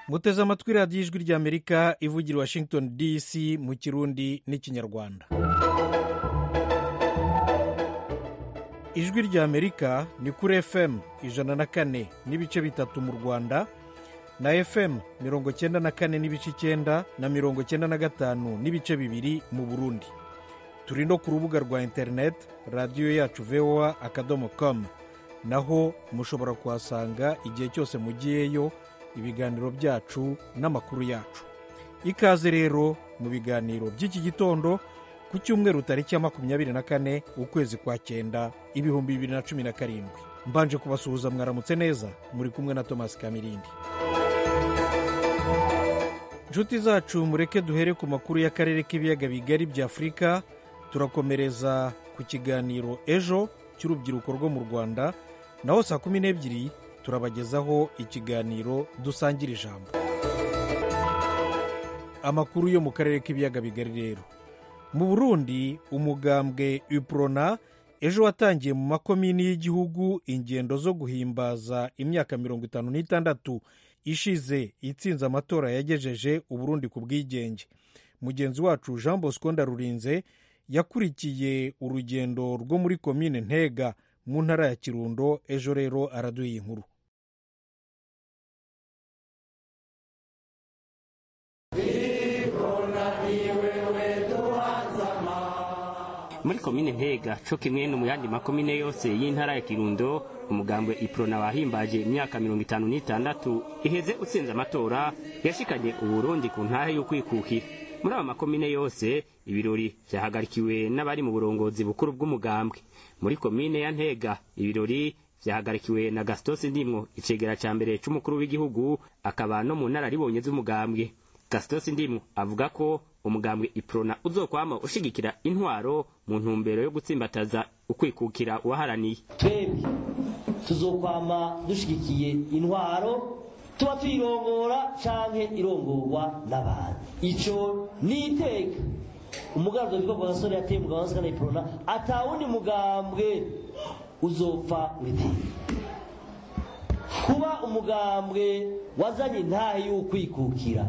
muteze amatwi radiyo ijwi ry'amerika ivugira washington dc mu kirundi n'ikinyarwanda ijwi ry'amerika ni kuri fm ijana na kane n'ibice bitatu mu rwanda na fm mirongo cyenda na kane n'ibice icyenda na mirongo cyenda na gatanu n'ibice bibiri mu burundi turi no ku rubuga rwa interineti radiyo yacu voa akadomo komu naho mushobora kuhasanga igihe cyose mugiyeyo ibiganiro byacu n'amakuru yacu ikaze rero mu biganiro by'iki gitondo ku cyumweru tariki ya makumyabiri na kane ukwezi kwa cyenda ibihumbi bibiri na cumi na karindwi mbanje kubasuhuza mwaramutse neza muri kumwe na tomasi kamirindi inshuti zacu mureke duhere ku makuru y'akarere k'ibiyaga bigari bya afurika turakomereza ku kiganiro ejo cy'urubyiruko rwo mu rwanda naho saa kumi n'ebyiri turabagezaho ikiganiro dusangira ijambo amakuru yo mu karere k'ibiyaga bigari rero mu burundi umugambwe uprona ejo watangiye mu makomini y'igihugu ingendo zo guhimbaza imyaka mirongo itanu n'itandatu ishize itsinze amatora yagejeje uburundi ku bwigenge mugenzi wacu jean bosco ndarurinze yakurikiye urugendo rwo muri komine ntega mu ntara ya kirundo ejo rero araduha iyi nkuru muri komine ntega co kimwe no mu yandi makomine yose y'intara ya kirundo umugambwe iprona wahimbaje imyaka mirongo itanu n'itandatu iheze utsinze amatora yashikanye uburundi ku ntahe y'ukwikukira muri aba makomine yose ibirori byahagarikiwe n'abari mu burongozi bukuru bw'umugambwe muri komine ya ntega ibirori byahagarikiwe na gasitosi ndimwo icegera cya mbere cy'umukuru w'igihugu akaba no mu nararibonye z'umugambwe gasitosi ndimwo avuga ko umugambwe iprona uzokwama ushigikira intwaro mu ntumbero yo gutsimbataza ukwikukira uwaharaniye twebwe tuzokwama dushigikiye intwaro tuba tuyirongora canke irongorwa n'abantu ico ni iteka umugambi witwa gasore yateye umugabo wa sikana iprona atawundi mugambwe uzopfa uriteka kuba umugambwe wazanye intahe y'ukwikukira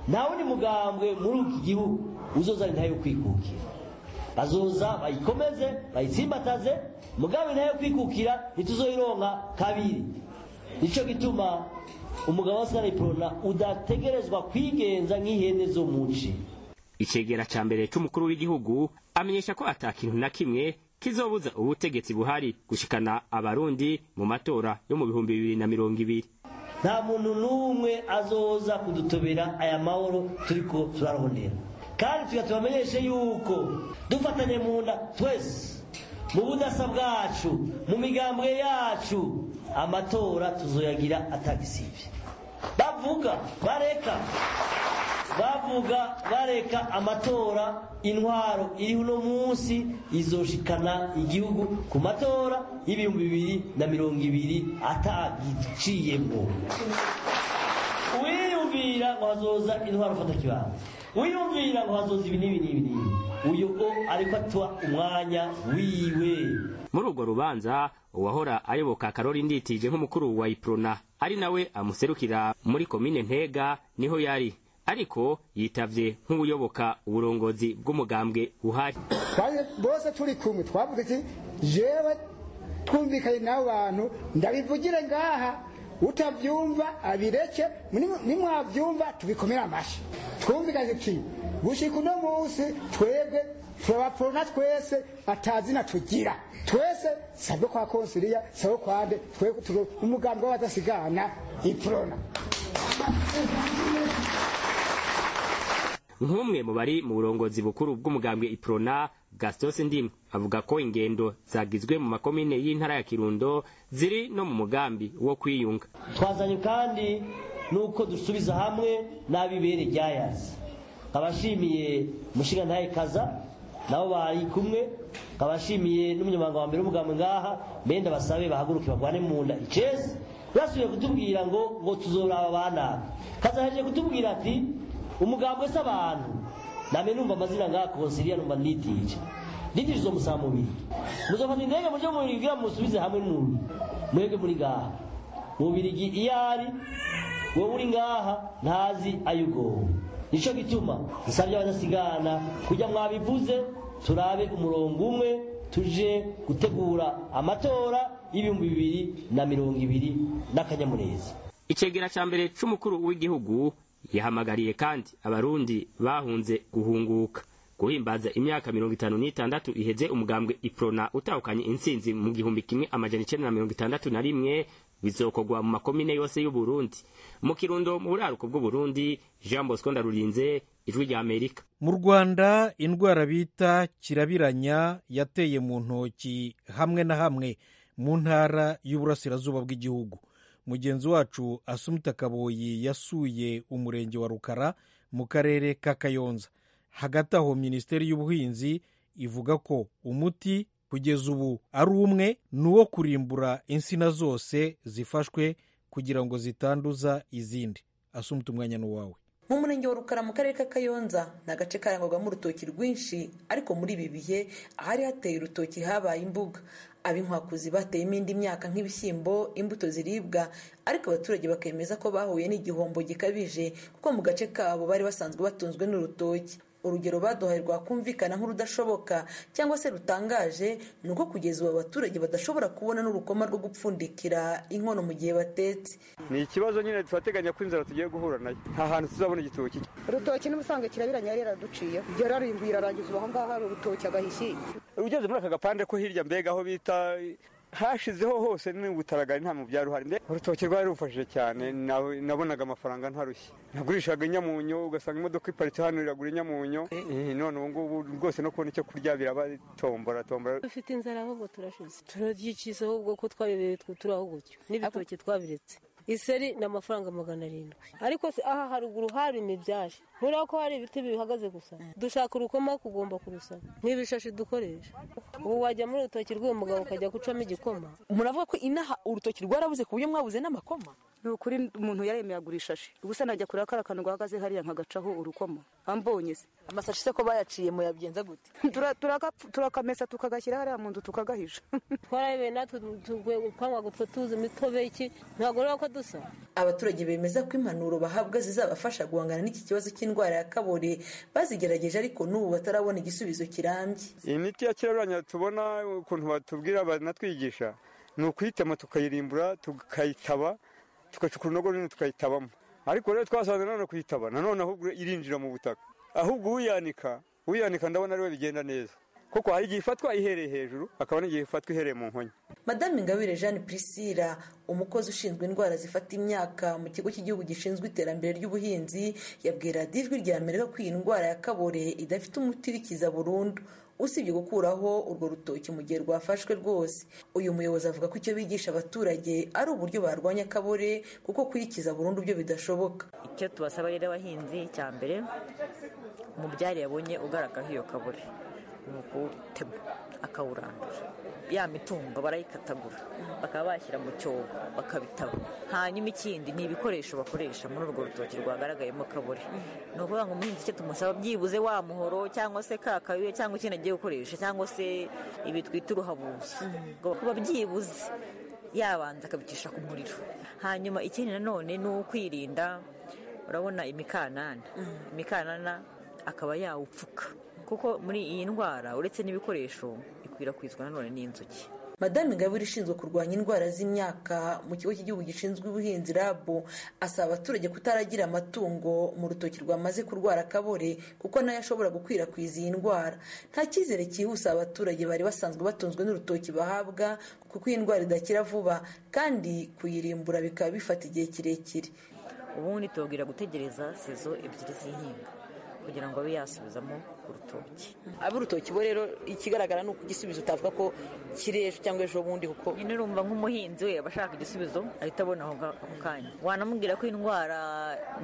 nta wundi mugambwe muri iki gihugu uzozana intahe yo kwikukira bazoza bayikomeze bayitsimbataze mugambi intahe yo kwikukira ntituzoyironka kabiri nicyo gituma umugabo wa sanayipurona udategerezwa kwigenza nk'ihene zo mu nce icegera cya mbere cy'umukuru w'igihugu amenyesha ko atakintu na kimwe kizobuza ubutegetsi buhari gushikana abarundi mu matora yo mu bihumbi bibiri na mirongo ibiri nta muntu n'umwe azoza kudutobera aya mahoro turi ko turarubonera kandi tugatubamenyeshe yuko dufatanye mu nda twese mu budasa bwacu mu migambwe yacu amatora tuzoyagira atagisibye bavuga bareka bavuga bareka amatora intwaro iriho uno munsi izoshikana igihugu ku matora y'ibihumbi bibiri na mirongo ibiri atagiciyemo uwiyumvira ngo hazoza intwaro ufata kibanza wiyumvira ngo hazoza ibi n'ibi n'ibi n'ibi uyu o ariko atuha umwanya wiwe muri urwo rubanza uwahora ayoboka karori nditije nk'umukuru wa iprona ari nawe amuserukira muri komine ntega niho yari ariko yitavye nk'ubuyoboka uburongozi bw'umugambwe uhari bose turi kumwe twavuze iki jewe twumvikanye n'abo bantu ndabivugire ngaha utavyumva abireke nimwavyumva tubikomere amashi twumvikanye iki gushika uno munsi twebwe turabaporona twese atazina tugira twese sabwe kwa konsiliya sabwe kwande twebwe turi umugambwe w'abadasigana iprona nk'umwe mu bari mu burongozi bukuru bw'umugambwe iprona gastos ndimu avuga ko ingendo zagizwe mu makomine y'intara ya kirundo ziri no mu mugambi wo kwiyunga twazanye kandi nuko dusubiza hamwe n'abibere ryayazi nkabashimiye mushingantahe kaza nabo bari kumwe nkabashimiye n'umunyamabanga wa mbere w'umugambwe ngaha mbe ndabasabe bahaguruke bagwane mu nda icezi basubiye kutubwira ngo ngo tuzoraba banaka kazaheje kutubwira ati umugambwe se abantu namwe numva amazina nka konsiliya numva nitije nitije izo musaba mubiri muzofata indege muryo mubirigi musubize hamwe nuni mwebwe muri ngaha mubirigi iyo ari wowe uri ngaha ntazi ay'ubwoba nicyo gituma nsabye abadasigana kujya mwabivuze turabe umurongo umwe tuje gutegura amatora y'ibihumbi bibiri na mirongo ibiri n'akanyamuneza icegera cya mbere c'umukuru w'igihugu yahamagariye kandi abarundi bahunze guhunguka guhimbaza imyaka mirongo itanu n'itandatu iheze umugambwe iprona utahukanye intsinzi mu gihumbi kimwe amajana icenda na mirongo itandatu na rimwe bizokogwa mu makomine yose y'uburundi mu kirundo mu buraruko bw'uburundi jean bosco ndarurinze ijwi ry'amerika mu rwanda indwara bita kirabiranya yateye mu ntoki hamwe na hamwe mu ntara y'uburasirazuba bw'igihugu mugenzi wacu asumita kaboyi yasuye umurenge wa rukara mu karere ka kayonza hagati aho minisiteri y'ubuhinzi ivuga ko umuti kugeza ubu ari umwe ni uwo kurimbura insina zose zifashwe kugira ngo zitanduza izindi asumita umwanya n'uwawe mu murenge wa rukara mu karere ka kayonza ni agace karangwagamo urutoki rwinshi ariko muri ibi bihe ahari hateye urutoki habaye imbuga ab'inkwakuzi bateyemo indi myaka nk'ibishyimbo imbuto ziribwa ariko abaturage bakemeza ko bahuye n'igihombo gikabije kuko mu gace kabo bari basanzwe batunzwe n'urutoki urugero baduhaye rwakumvikana nk'urudashoboka cyangwa se rutangaje ni uko kugeza ubu abaturage badashobora kubona n'urukoma rwo gupfundikira inkono mu gihe batetse ni ikibazo nyine twateganya ko inzara tugiye guhura nayo nta hantu tuzabona igitoki urutoki n'ubusanzwe kirabiranye yari yaraduciye yararimbuye irarangiza ubu aho ngaho hari urutoki agahishyi ugeze muri aka gapande ko hirya mbega aho bita hashizeho hose n'ubutaragari nta mu byaruhari mbe urutoki rwari rufashije cyane na- nabonaga amafaranga ntarushye nagurishaga inyamunyo ugasanga imodoka iparitse hano iragura inyamunyo Eh, none ubu ngubu rwose no kubona icyo kurya biraba tombora tombora dufite inzara ahubwo turashize turaryikiza ahubwo ko twabibereye turi aho gutyo n'ibitoki twabiretse iseri ni amafaranga magana arindwi ariko se aha haruguru hari imibyari nkuriya ko hari ibiti bihagaze gusa dushaka urukoma kugomba kurusaba nk'ibishashi dukoresha ubu wajya muri urutoki rw'uwo mugabo ukajya gucamo igikoma muravuga ko inaha urutoki rwarabuze ku buryo mwabuze n'amakoma ni ukuri umuntu yaremeye agura ishashi ubusa najya kureba kariya kantu gahagaze hariya nkagacaho urukoma ambonye se amasashi se ko bayaciye muyabigenza gute Tura- turagapfu- turakamesa tukagashyira hariya mu nzu tukagahisha twarabibereye natwe twangwa gutwo tuzi imitobe iki ntabwo rero ko dusa abaturage bemeza ko impanuro bahabwa zizabafasha guhangana n'iki kibazo cy'indwara ya kabore bazigerageje ariko n'ubu batarabona igisubizo kirambye imiti ya kirabiranya tubona ukuntu batubwira banatwigisha ni ukuyitema tukayirimbura tukayitaba tugacukura urunogo runini tukayitabamo ariko rero twasanze nanone kuyitaba nanone ahubwo irinjira mu butaka ahubwo uyanika uyanika ndabona ariwe bigenda neza kuko hari igihe ifatwa ihereye hejuru hakaba n'igihe ifatwa ihereye mu nkonya madame ingabire jeanne priscilla umukozi ushinzwe indwara zifata imyaka mu kigo cy'igihugu gishinzwe iterambere ry'ubuhinzi yabwiye radiyo ijwi rya amerika ko iyi ndwara ya kabore idafite umuti urikiza burundu usibye gukuraho urwo rutoki mu gihe rwafashwe rwose uyu muyobozi avuga ko icyo bigisha abaturage ari uburyo barwanya akabore kuko kuyikiza burundu byo bidashoboka icyo tubasaba rero abahinzi cya mbere umubyari yabonye ugaragaho iyo kabure ni ukuwutema akawurandura ya mitumba barayikatagura bakaba bashyira mu cyobo bakabitaba hanyuma ikindi ni ibikoresho bakoresha muri urwo rutoki rwagaragayemo kabure ni ukuvuga ngo umuhinzi icyo tumusaba byibuze wa muhoro cyangwa se ka kabiye cyangwa ikindi agiye gukoresha cyangwa se ibi twita uruhabuzi kuba byibuze yabanza akabicisha ku muriro hanyuma ikindi nanone ni ukwirinda urabona imikanana imikanana akaba yawupfuka kuko muri iyi ndwara uretse n'ibikoresho ikwirakwizwa nanone n'inzuki madame ingabire ishinzwe kurwanya indwara z'imyaka mu kigo cy'igihugu gishinzwe ubuhinzi rabu asaba abaturage kutaragira amatungo mu rutoki rwamaze kurwara akabore kuko nayo ashobora gukwirakwiza iyi ndwara nta cyizere cyihuse abaturage bari basanzwe batunzwe n'urutoki bahabwa kuko iyi ndwara idakira vuba kandi kuyirimbura bikaba bifata igihe kirekire ubundi tubabwira gutegereza sezo ebyiri z'ihinga kugira ngo abe yasubizamo urutoki ab'urutoki bo rero ikigaragara ni uko igisubizo utavuga ko kiri ejo cyangwa ejo bundi kuko nyine urumva nk'umuhinzi we aba ashaka igisubizo ahita abona aho nga- ako kanya wanamubwira ko indwara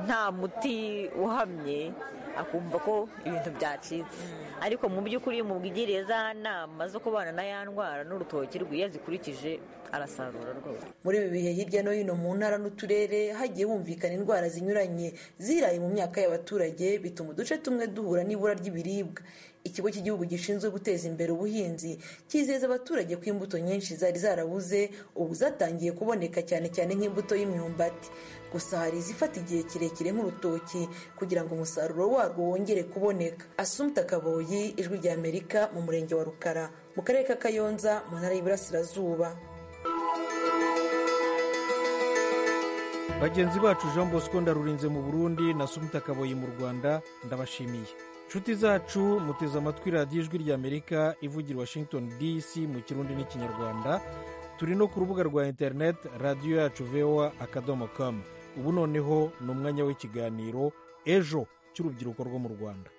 nta muti uhamye akumva ko ibintu byacitse ariko mu by'ukuri iyo umubwiriye za nama zo kubana na ya ndwara n'urutoki rwe iyo azikurikije arasarura rwose muri ibi bihe hirya no hino mu ntara n'uturere hagiye humvikana indwara zinyuranye ziraye mu myaka y'abaturage bituma uduce tumwe duhura n'ibura ry'ibiribwa y'ibiribwa ikigo cy'igihugu gishinzwe guteza imbere ubuhinzi cyizeza abaturage ko imbuto nyinshi zari zarabuze ubu zatangiye kuboneka cyane cyane nk'imbuto y'imyumbati gusa hari izifata igihe kirekire nk'urutoki kugira ngo umusaruro warwo wongere kuboneka asumta kaboyi ijwi rya amerika mu murenge wa rukara mu karere ka kayonza mu ntara y'iburasirazuba bagenzi bacu jean bosco ndarurinze mu burundi na sumita kaboyi mu rwanda ndabashimiye inshuti zacu muteze amatwi radiyo ijwi ry'amerika ivugira washington dc mu kirundi n'ikinyarwanda turi no ku rubuga rwa interineti radiyo yacu vowa akadomo kamu ubu noneho ni umwanya w'ikiganiro ejo cy'urubyiruko rwo mu rwanda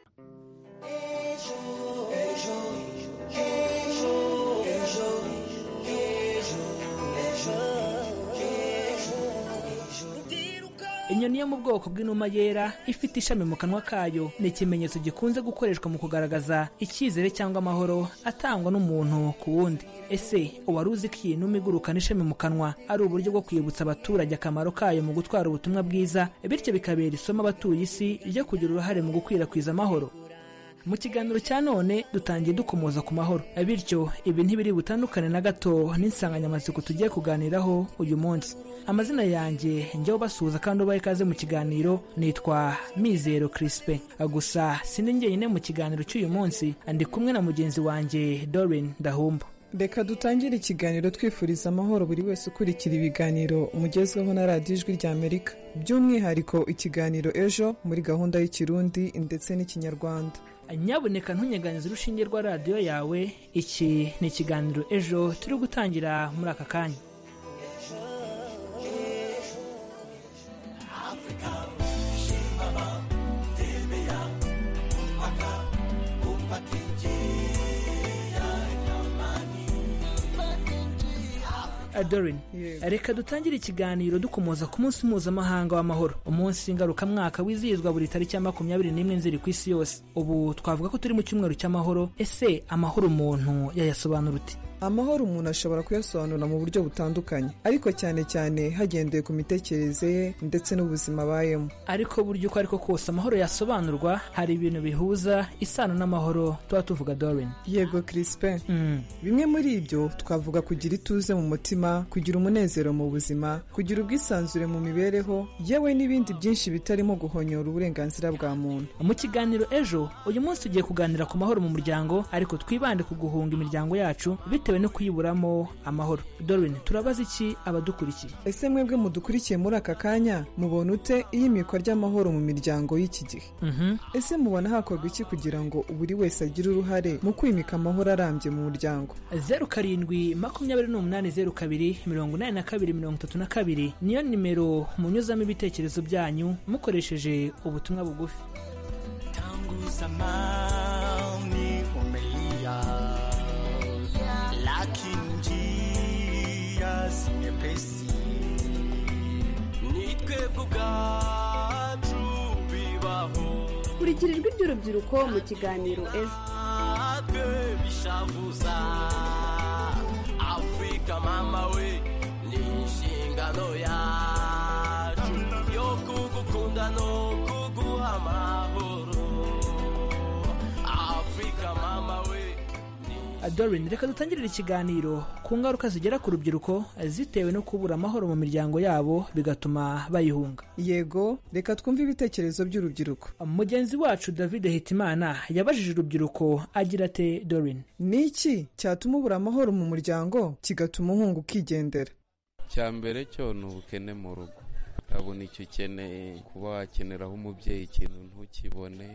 inyoni yo mu bwoko bw'inuma yera ifite ishami mu kanwa kayo ni ikimenyetso gikunze gukoreshwa mu kugaragaza icyizere cyangwa amahoro atangwa n'umuntu ku wundi ese uwari uzi ko iyi numa igurukana ishami mu kanwa ari uburyo bwo kwibutsa abaturage akamaro kayo mu gutwara ubutumwa bwiza bityo bikabera isomo abatuye isi ryo kugira uruhare mu gukwirakwiza amahoro mu kiganiro cya none dutangiye dukomoza ku mahoro bityo ibi ntibiri butandukane na gato n'insanganyamatsiko tugiye kuganiraho uyu munsi amazina yanjye njyaho basuhuza kandi ubaha ikaze mu kiganiro nitwa mizero kirisipe gusa sindi njyenyine mu kiganiro cy'uyu munsi ndi kumwe na mugenzi wanjye dorin ndahumba reka dutangire ikiganiro twifuriza amahoro buri wese ukurikira ibiganiro umugezweho na radiyo ijwi ry'amerika by'umwihariko ikiganiro ejo muri gahunda y'ikirundi ndetse n'ikinyarwanda nyaboneka ntunyeganize urushinge rwa radiyo yawe iki ni ikiganiro ejo turi gutangira muri aka kanya adorin reka dutangire ikiganiro dukomoza ku munsi mpuzamahanga w'amahoro umunsi ngarukamwaka wizihizwa buri tariki ya makumyabiri n'imwe nzeri ku isi yose ubu twavuga ko turi mu cyumweru cy'amahoro ese amahoro umuntu yayasobanura uti amahoro umuntu ashobora kuyasobanura mu buryo butandukanye ariko cyane cyane hagendewe ku mitekerereze ye ndetse n'ubuzima abayemo ariko buryo uko ariko kose amahoro yasobanurwa hari ibintu bihuza isano n'amahoro tuba tuvuga dorin yego kirisipe bimwe muri ibyo twavuga kugira ituze mu mutima kugira umunezero mu buzima kugira ubwisanzure mu mibereho yewe n'ibindi byinshi bitarimo guhonyora uburenganzira bwa muntu mu kiganiro ejo uyu munsi tugiye kuganira ku mahoro mu muryango ariko twibande ku guhunga imiryango yacu bitewe no kuyiburamo amahoro dorin turabaza iki abadukurikiye ese mwebwe mudukurikiye muri aka kanya mubona ute iyimikwa ry'amahoro mu miryango y'iki gihe ese mubona hakorwa iki kugira ngo buri wese agire uruhare mu kwimika amahoro arambye mu muryango zeru karindwi makumyabiri n'umunani zeru kabiri mirongo inani na kabiri mirongo itatu na kabiri niyo nimero munyuzamo ibitekerezo byanyu mukoresheje ubutumwa bugufi tangu zamani umelia, lakini njia si nyepesi. Ni twebwe ubwacu bibaho, kurikira ijwi ry'urubyiruko mu kiganiro ejo natwe bishavuza. Afrika mama we, ni inshingano yacu yo kugukunda no kuguha amahoro. Afrika mama we dorin reka dutangirire ikiganiro ku ngaruka zigera ku rubyiruko zitewe no kubura amahoro mu miryango yabo bigatuma bayihunga yego reka twumve ibitekerezo by'urubyiruko mugenzi wacu david hitimana yabajije urubyiruko agira ate dorin ni iki cyatuma ubura amahoro mu muryango kigatuma uhunga ukigendera icya mbere cyo ni ubukene mu rugo urabona icyo ukeneye kuba wakeneraho umubyeyi ikintu ntukibone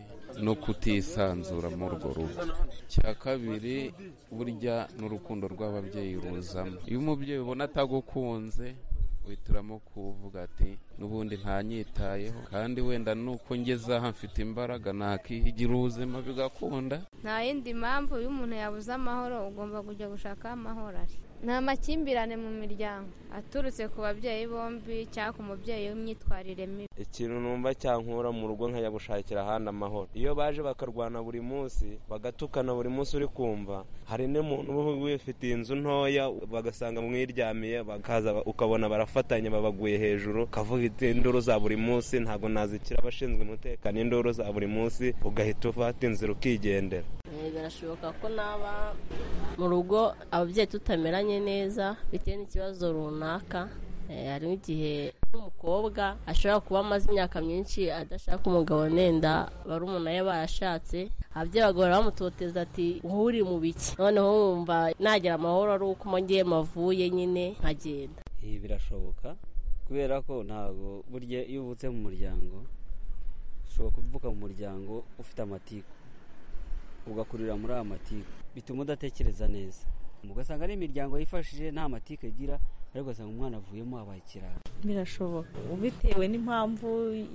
no kutisanzura muri urwo rugo icya kabiri burya n'urukundo rw'ababyeyi ruzamo iyo umubyeyi ubona atagukunze wituramo kuvuga ati n'ubundi ntanyitayeho kandi wenda nuko ngeze aha mfite imbaraga nakihigira ubuzima bigakunda nta yindi mpamvu iyo umuntu yabuze amahoro ugomba kujya gushaka aho amahoro ari nta makimbirane mu miryango aturutse ku babyeyi bombi cyangwa ku mubyeyi w'imyitwarire mibi ikintu numva cyankura mu rugo nkajya gushakira ahandi amahoro iyo baje bakarwana buri munsi bagatukana buri munsi uri kumva hari n'umuntu uba wifitiye inzu ntoya bagasanga mwiryamiye bakaza ukabona barafatanya babaguye hejuru ukavuga iti induru za buri munsi ntabwo nazikira abashinzwe umutekano induru za buri munsi ugahita ufata inzira ukigendera birashoboka ko naba mu rugo ababyeyi tutameranye neza bitewe n'ikibazo runaka harimo igihe nk'umukobwa ashobora kuba amaze imyaka myinshi adashaka umugabo nenda barumuna ye barashatse ababyeyi bagahora bamutoteza ati uhuri mu biki noneho wumva nagira amahoro ari uko umongeye mavuye nyine nkagenda birashoboka kubera ko ntabwo burya iyo uvutse mu muryango ushobora kuvuka mu muryango ufite amatiku ugakurira muri aya matiku bituma udatekereza neza ugasanga ari imiryango yifashije nta matike igira ariko ugasanga umwana avuyemo abaye ikirara birashoboka ubitewe n'impamvu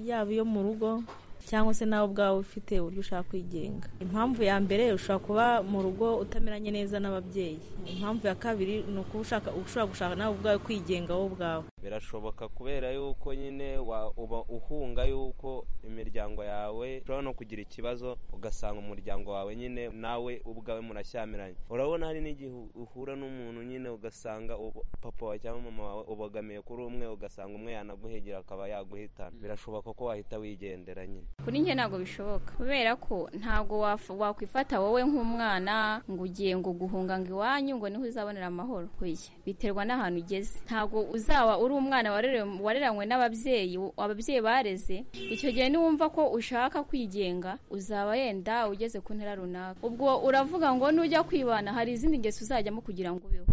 yaba iyo mu rugo cyangwa se nawe ubwawe ufite uburyo ushaka kwigenga impamvu ya mbere ushobora kuba mu rugo utameranye neza n'ababyeyi impamvu ya kabiri ni ukuba ushaka ushobora gushaka nawe ubwawe kwigenga wowe ubwawe birashoboka kubera yuko nyine uba uhunga yuko imiryango yawe ushobora no kugira ikibazo ugasanga umuryango wawe nyine nawe ubwawe murashyamiranye urabona hari n'igihe uhura n'umuntu nyine ugasanga papa wawe cyangwa mama wawe ubogamiye kuri umwe ugasanga umwe yanaguhegera akaba yaguhitana birashoboka ko wahita wigendera nyine kuri njye ntabwo bishoboka kubera ko ntabwo waf- wakwifata wowe nk'umwana ngo ugiye ngo guhunga ngo iwanyu ngo niho uzabonera amahoro oya biterwa n'ahantu ugeze ntabwo uzaba uri umwana warerewe- wareranywe n'ababyeyi u- ababyeyi bareze icyo gihe niwumva ko ushaka kwigenga uzaba yenda ugeze ku ntera runaka ubwo uravuga ngo nujya kwibana hari izindi ngeso uzajyamo kugira ngo ubeho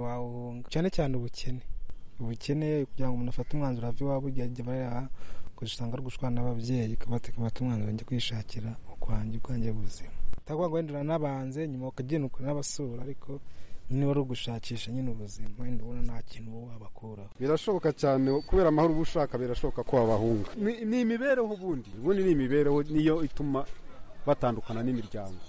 wawuhunga cyane cyane ubukene ubukene kugira ngo umuntu afate umwanzuro ave iwabo igihe ajya bareba usanga ari gushwana n'ababyeyi kabateka bata umwanzuro njya kwishakira ukwanjye ubwanjye buzima utagomba guhendera n'abanze nyuma ukagenda ukora n'abasura ariko nyine wari ugushakisha nyine ubuzima wenda ubona nta kintu wowe wabakuraho birashoboka cyane kubera amahoro uba ushaka birashoboka ko wabahunga Ni- ni imibereho ubundi ubundi ni imibereho niyo ituma batandukana n'imiryango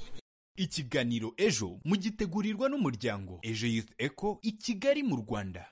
ikiganiro ejo mugitegurirwa n'umuryango ejo youth eco i kigali mu rwanda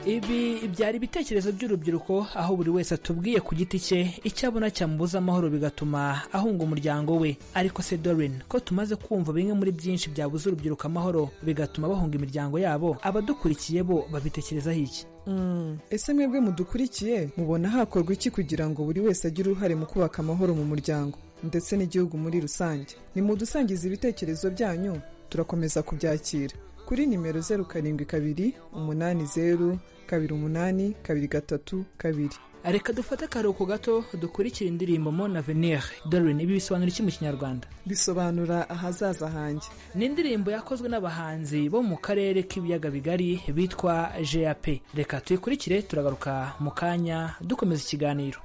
ibi byari ibitekerezo by'urubyiruko aho buri wese atubwiye ku giti cye icyo abona cyamubuza amahoro bigatuma ahunga umuryango we ariko se dorin ko tumaze kumva bimwe muri byinshi byabuza urubyiruko amahoro bigatuma bahunga imiryango yabo abadukurikiye bo babitekerezaho iki Mm, ese mwebwe mudukurikiye mubona hakorwa iki kugira ngo buri wese agire uruhare mu kubaka amahoro mu muryango ndetse n'igihugu muri rusange nimudusangize ibitekerezo byanyu turakomeza kubyakira kuri nimero zeru karindwi kabiri umunani zeru kabiri umunani kabiri gatatu kabiri reka dufate akaruhuko gato dukurikire indirimbo mon avenir dorin ibi bisobanura iki mu kinyarwanda bisobanura ahazaza hanjye ni indirimbo yakozwe n'abahanzi bo mu karere k'ibiyaga bigari bitwa gap reka tuyikurikire turagaruka mu kanya dukomeza ikiganiro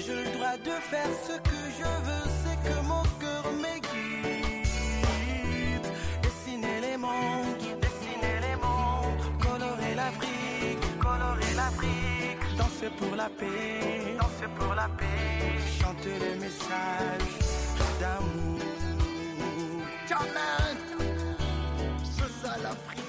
J'ai le droit de faire ce que je veux, c'est que mon cœur m'aiguise. Dessiner les mondes, dessiner les mondes, colorer l'Afrique, colorer l'Afrique. Danser pour la paix, danser pour la paix. Chanter les messages d'amour. Jamais, c'est ça l'Afrique.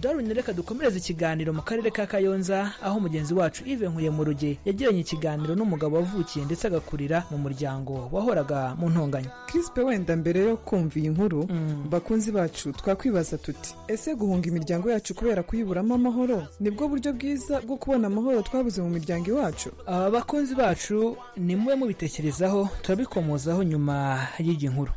dorin reka dukomereze ikiganiro mu karere ka kayonza aho mugenzi wacu ive nkuye mu ruge yagiranye ikiganiro n'umugabo wavukiye ndetse agakurira mu muryango wahoraga mu ntonganya crispe wenda mbere yo kumva iyi nkuru bakunzi bacu twakwibaza tuti ese guhunga imiryango yacu kubera kuyiburamo amahoro nibwo buryo bwiza bwo kubona amahoro twabuze mu miryango iwacu aba bakunzi bacu ni mube mubitekerezaho turabikomozaho nyuma y'igi nkuru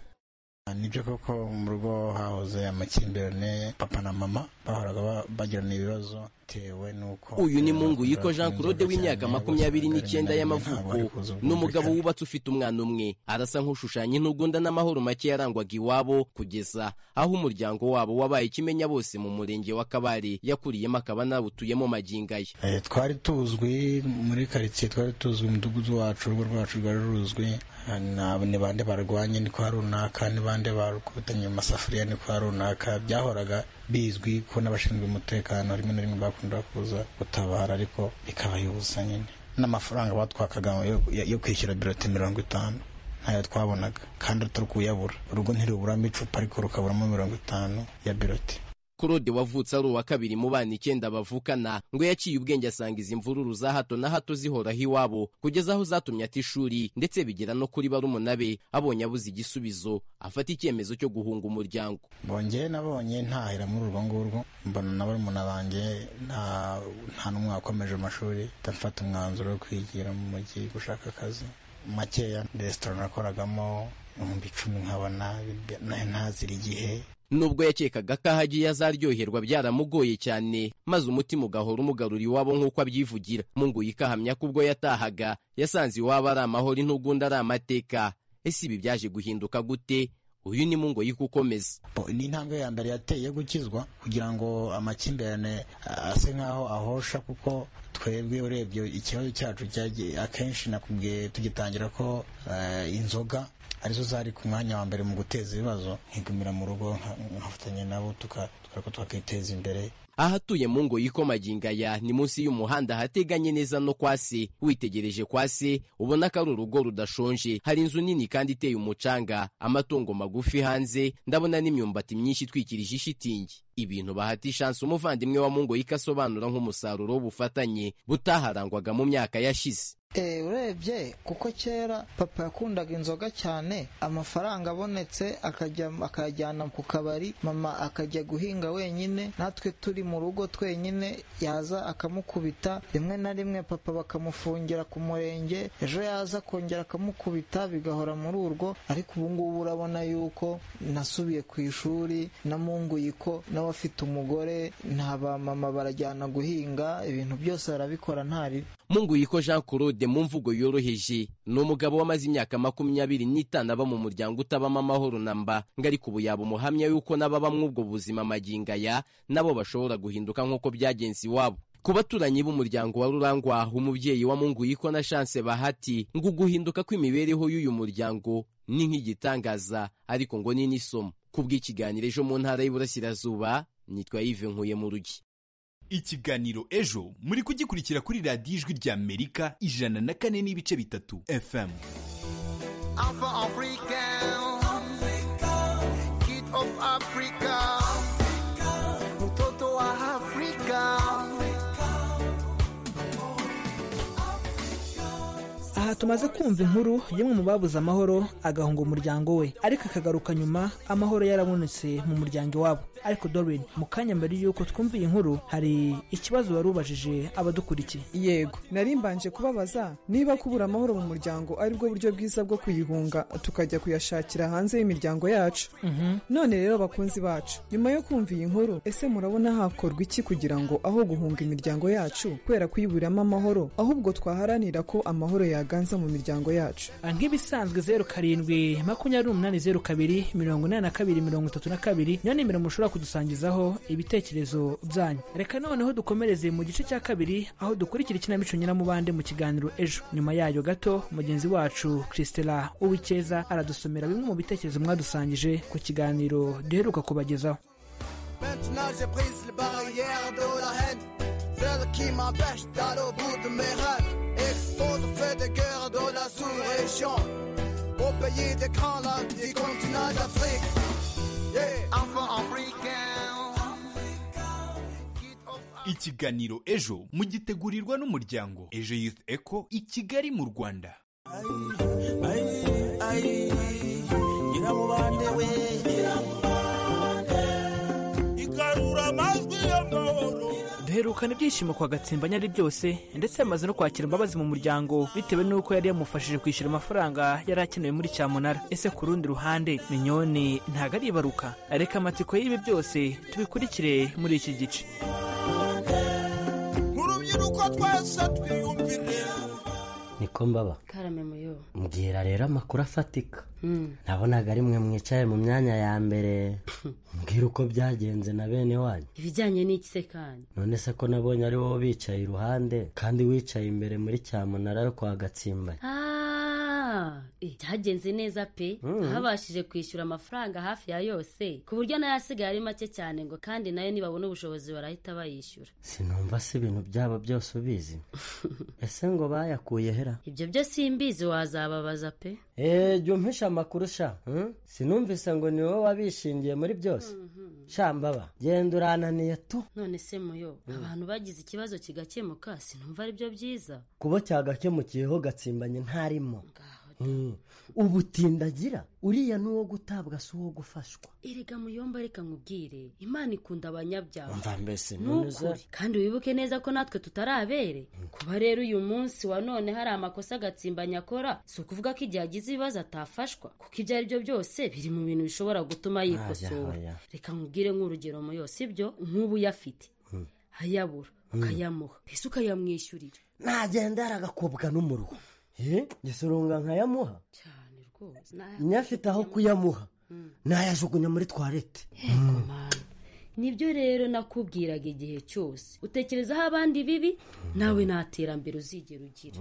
nibyo koko mu rugo hahoze amakimbirane papa na mama bahoraga ba- bagirana ibibazo bitewe n'uko uyu ni mungu yiko jean claude w'imyaka makumyabiri n'icyenda y'amavuko ni umugabo wubatse ufite umwana umwe arasa nk'ushushanya intugunda n'amahoro make yarangwaga iwabo kugeza aho umuryango wabo wabaye ikimenya bose mu murenge wa kabare yakuriyemo akaba nawutuyemo maginga ye Eh, twari tuzwi muri karitsiye twari tuzwi umudugudu wacu urugo rwacu rwari ruzwi Ah, na- ni bande barwanye ni kwa runaka ni bande bakubitanye mu masafuriya ni kwa runaka byahoraga bizwi ko n'abashinzwe umutekano rimwe na rimwe bakunda kuza gutabara ariko bikabayubuza nyine n'amafaranga batwakaga yo- yo kwishyura biroti mirongo itanu ntayo twabonaga kandi utari kuyabura urugo ntiruburamo icupa ariko rukaburamo mirongo itanu ya biroti claude wavutse ari uwa kabiri mu bana icyenda bavukana ngo yaciye ubwenge asanga izi mvururu za hato na hato zihoraho iwabo kugeza aho zatumye ata ishuri ndetse bigera no kuri barumuna be abonye abuze igisubizo afata icyemezo cyo guhunga umuryango bongeye nabonye ntahera muri urwo ngurwo mbona na barumuna banjye nta nta n'umwe wakomeje amashuri ndafata umwanzuro wo kwigira mu mujyi gushaka akazi makeya resitora nakoragamo ibihumbi icumi nkabona nayo ntazira igihe nubwo yakekaga ko aho agiye azaryoherwa byaramugoye cyane maze umutima ugahora umugarura iwabo nk'uko abyivugira Munguka ahamya ko ubwo yatahaga yasanze iwabo ari amahoro intugunda ari amateka ese ibi byaje guhinduka gute uyu ni Munguka ukomeza ni intambwe ya mbere yateye yo gukizwa kugira ngo amakimbirane ase nk'aho ahosha kuko twebwe urebye ikibazo cyacu cyagiye akenshi nakubwiye tugitangira ko eh, inzoga arizo zari ku mwanya wa mbere mu guteza ibibazo nkigumira mu rugo nka- nkafatanya nabo tuka- tukareka twakiteza imbere aho atuye mu ngo y'ikomaginga ni munsi y'umuhanda hateganye neza no kwa se witegereje kwa se ubona ko ari urugo rudashonje hari inzu nini kandi iteye umucanga amatungo magufi hanze ndabona n'imyumbati myinshi itwikirije ishitingi ibintu bahata ishansi umuvandimwe wa mu ngo asobanura nk'umusaruro w'ubufatanye butaharangwaga mu myaka yashize Eh, urebye kuko kera papa yakundaga inzoga cyane amafaranga abonetse akajya akayajyana ku kabari mama akajya guhinga wenyine natwe turi mu rugo twenyine yaza akamukubita rimwe na rimwe papa bakamufungira ku murenge ejo yaza akongera akamukubita bigahora muri urwo ariko ubu ngubu urabona yuko nasubiye ku ishuri na munguyiko nawe afite umugore nta ba mama barajyana guhinga ibintu byose barabikora nta ribi Munguyiko Jean Claude mu mvugo yoroheje ni umugabo wamaze imyaka makumyabiri n'itanu aba mu muryango utabamo amahoro na mba ngo ariko ubu yaba umuhamya y'uko n'ababa muri ubwo buzima maginga ya nabo bashobora guhinduka nk'uko byagenze iwabo ku baturanyi b'umuryango wa Rurangwa umubyeyi wa Munguyiko na Chance Bahati ngo guhinduka kw'imibereho y'uyu muryango ni nk'igitangaza ariko ngo ni n'isomo ku bw'ikiganiro ejo mu ntara y'Iburasirazuba nitwa Yves Nkuye mu rugi ikiganiro ejo muri kugikurikira kuri radiyo ijwi rya amerika ijana na kane n'ibice bitatu fm Alpha African, Kid of Africa, mtoto wa Afrika. aha tumaze kumva inkuru y'umwe mu babuze amahoro agahunga umuryango we ariko akagaruka nyuma amahoro yarabonetse mu muryango iwabo ariko Doreen mu kanya mbere y'uko twumva iyi nkuru hari ikibazo wari ubajije abadukurikiye yego nari mbanje kubabaza niba kubura amahoro mu muryango ari bwo buryo bwiza bwo kuyihunga tukajya kuyashakira hanze y'imiryango yacu none rero bakunzi bacu nyuma yo kumva iyi nkuru ese murabona hakorwa iki kugira ngo aho guhunga imiryango yacu kubera kuyiburamo amahoro ahubwo twaharanira ko amahoro yaganza mu miryango yacu nk'ibisanzwe zeru karindwi makumyabiri umunani zeru kabiri mirongo inani na kabiri mirongo itatu na kabiri niyo nimero mushobora kudusangizaho ibitekerezo byanyu reka noneho dukomereze mu gice cya kabiri aho dukurikira ikinamico nyiramubande mu kiganiro ejo nyuma yayo gato mugenzi wacu christela uwikeza aradusomera bimwe mu bitekerezo mwadusangije ku kiganiro duheruka kubagezaho Maintenant j'ai brisé les barrières de la haine, celle qui m'empêche d'aller au bout de mes rêves. Expose au feu des guerres de la sous-région, au pays des grands lacs du continent d'Afrique. Yeah. Enfant africain. ikiganiro ejo mugitegurirwa n'umuryango ejo youth eco i kigali mu rwanda nyiramubande we igarura amajwi y'amahoro duherukana ibyishimo kwa gatsimba nyari byose ndetse yamaze no kwakira imbabazi mu muryango bitewe n'uko yari yamufashije kwishyura amafaranga yari akenewe muri cyamunara ese ku rundi ruhande minyoni ntago aribaruka reka amatsiko y'ibi byose tubikurikire muri iki gice nk'urubyiruko twese twiyumvire niko mbaba karame muyobo mbwira rero amakuru afatika Mm. nabonaga ari mwe mwicaye mu myanya ya mbere mbwira uko byagenze na bene wanyu ibijyanye n'iki se kandi none se ko nabonye ari wowe bicaye iruhande kandi wicaye imbere muri cyamunara yo kwa gatsimba Ah, eh, byagenze neza pe Mm. habashije kwishyura amafaranga hafi ya yose ku buryo nayo asigaye ari make cyane ngo kandi nayo nibabona ubushobozi barahita bayishyura sinumva se ibintu byaba byose ubizi ese ngo bayakuye hera ibyo byo simbizi wazababaza pe eee jya umpisha amakuru sha hmm? sinumvise ngo ni wowe wabishingiye muri byose sha mbaba genda urananiye tu none se muyo abantu bagize ikibazo kigakemuka sinumva ari byo byiza kuba cyagakemukiyeho gatsimbanye ntarimo Hmm. ubutindagira uriya ni uwo gutabwa si uwo gufashwa erega muyomba reka nkubwire imana ikunda abanyabyaha mva mbese nukuri kandi wibuke neza ko natwe tutarabere kuba rero uyu munsi wa none hari amakosa agatsimbanya akora si ukuvuga ko igihe agize ibibazo atafashwa kuko ibyo ari byo byose biri mu bintu bishobora gutuma Aya, yikosora aya. reka nkubwire nk'urugero mu yose ibyo nk'ubu yafite ayabura Mm. ukayamuha mbese ukayamwishyurira nagenda yaragakobwa n'umuruho Eh, Ese urunga nkayamuha rwose nyafite aho kuyamuha nayajugunya muri twarete nibyo rero nakubwiraga igihe cyose utekerezaho abandi bibi nawe nta terambere uzigera ugira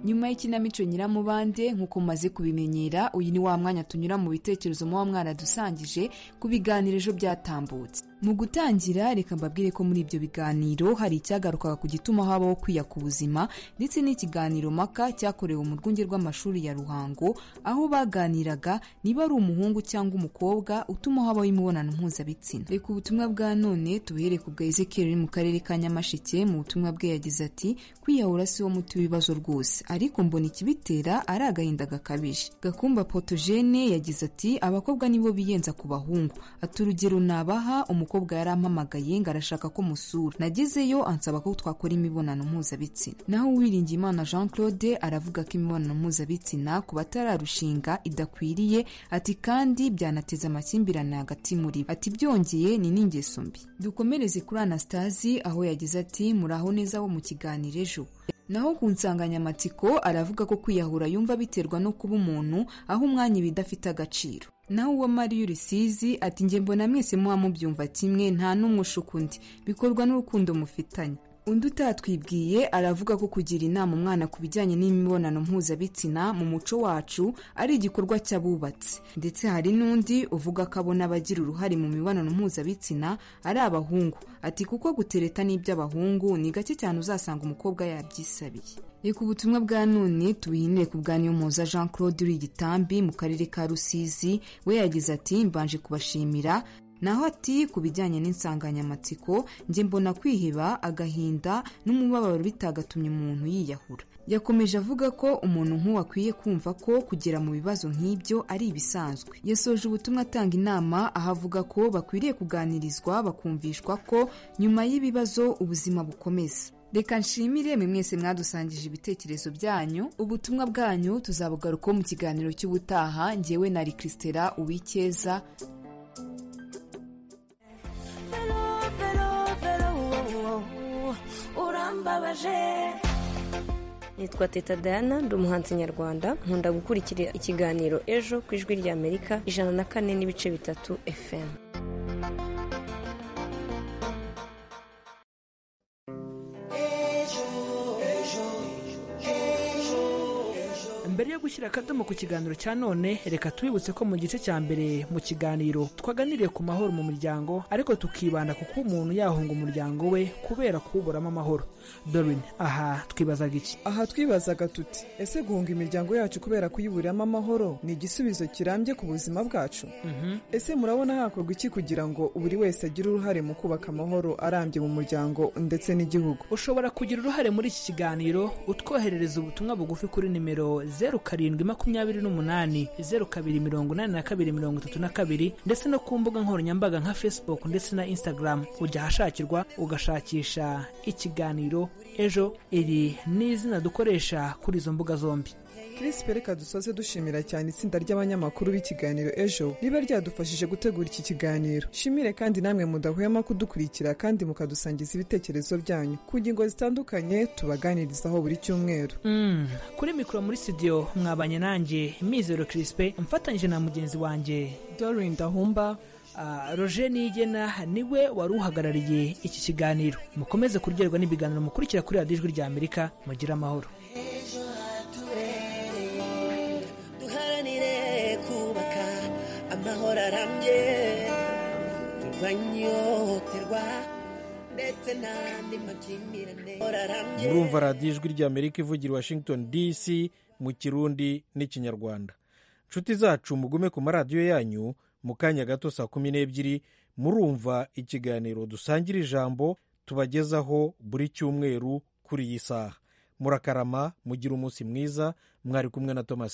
nyuma y'ikinamico nyiramubande nk'uko mumaze kubimenyera uyu ni wa mwanya tunyura mu bitekerezo muba mwaradusangije ku biganiro ejo byatambutse mu gutangira reka mbabwire ko muri ibyo biganiro hari icyagarukaga ku gituma habaho kwiya ku buzima ndetse n'ikiganiro maka cyakorewe mu rwunge rw'amashuri ya ruhango aho baganiraga niba ari umuhungu cyangwa umukobwa utuma habaho imibonano mpuzabitsina reka ubutumwa bwa none tubuhere ku bwa ezekiyeli uri mu karere ka nyamasheke mu butumwa bwe yagize ati kwiyahura si wo muti w'ibibazo rwose ariko mbona ikibitera ari agahinda gakabije gakumba potogene yagize ati abakobwa nibo biyenza ku bahungu ati urugero nabaha umukobwa yarampamagaye ngo arashaka ko musura nagezeyo ansaba ko twakora imibonano mpuzabitsina naho uwiringiyimana jean claude aravuga ko imibonano mpuzabitsina ku batararushinga idakwiriye ati kandi byanateza amakimbirane hagati muri bo ati byongeye ni n'ingeso mbi dukomereze kuri anastasi aho yagize ati muraho neza bo mu kiganiro ejo naho ku nsanganyamatsiko aravuga ko kwiyahura yumva biterwa no kuba umuntu aho umwanya iba idafite agaciro naho uwo mariyo rusizi ati njye mbona mwese muba mubyumva kimwe nta n'umwe ushuka undi bikorwa n'urukundo mufitanye undi utatwibwiye aravuga ko kugira inama umwana ku bijyanye n'imibonano mpuzabitsina mu muco wacu ari igikorwa cy'abubatsi ndetse hari n'undi uvuga ko abona abagira uruhare mu mibonano mpuzabitsina ari abahungu ati kuko gutereta n'iby'abahungu ni gake cyane uzasanga umukobwa yabyisabiye reka ubutumwa bwa none tubihinire ku bwa niyomuza jean claude uri igitambi mu karere ka rusizi we yagize ati mbanje kubashimira naho ati ku bijyanye n'insanganyamatsiko njye mbona kwiheba agahinda n'umubabaro bitagatumye umuntu yiyahura yakomeje avuga ko umuntu nk'uwo akwiye kumva ko kugera mu bibazo nk'ibyo ari ibisanzwe yasoje ubutumwa atanga inama aho avuga ko bakwiriye kuganirizwa bakumvishwa ko nyuma y'ibibazo ubuzima bukomeza reka nshimire mwe mwese mwadusangije ibitekerezo byanyu ubutumwa bwanyu tuzabugarukaho mu kiganiro cy'ubutaha njyewe na rikisitera uwikeza urambabaje nitwa teta dayana ndi umuhanzi nyarwanda nkunda gukurikira ikiganiro ejo ku ijwi rya amerika ijana na kane n'ibice bitatu fm mbere yo gushyira akadomo ku kiganiro cya none reka twibutse ko mu gice cya mbere mu kiganiro twaganiriye ku mahoro mu muryango ariko tukibanda ku kuba umuntu yahunga umuryango we kubera kuwuburamo amahoro dorin aha twibazaga iki aha twibazaga tuti ese guhunga imiryango yacu kubera kuyiburiramo amahoro ni igisubizo kirambye ku buzima bwacu ese murabona hakorwa iki kugira ngo buri wese agire uruhare mu kubaka amahoro arambye mu muryango ndetse n'igihugu ushobora kugira uruhare muri iki kiganiro utwoherereza ubutumwa bugufi kuri nimero zeru karindwi makumyabiri n'umunani zeru kabiri mirongo inani na kabiri mirongo itatu na kabiri ndetse no ku mbuga nkoranyambaga nka facebook ndetse na instagram ujya ahashakirwa ugashakisha ikiganiro ejo iri ni izina dukoresha kuri izo mbuga zombi kirisipe reka dusoze dushimira cyane itsinda ry'abanyamakuru b'ikiganiro ejo riba ryadufashije gutegura iki kiganiro shimire kandi namwe mudahwema kudukurikira kandi mukadusangiza ibitekerezo byanyu ku ngingo zitandukanye tubaganirizaho buri cyumweru Mm, kuri mikoro muri studio mwabanye nanjye mizero kirisipe mfatanyije na mugenzi wanjye dorin dahumba roger nigena niwe wari uhagarariye iki kiganiro mukomeze kuryoherwa n'ibiganiro mukurikira kuri radiyo ijwi rya amerika mugire amahoro duharanire kubaka amahoro arambye turwanye ihohoterwa ndetse n'andi makimbirane amahoro arambye murumva radiyo ijwi ry'amerika ivugira i washington dc mu kirundi n'ikinyarwanda nshuti zacu mugume ku maradiyo yanyu mu kanya gato saa kumi n'ebyiri murumva ikiganiro dusangira ijambo tubagezaho buri cyumweru kuri iyi saha murakarama mugira umunsi mwiza mwari kumwe na thomas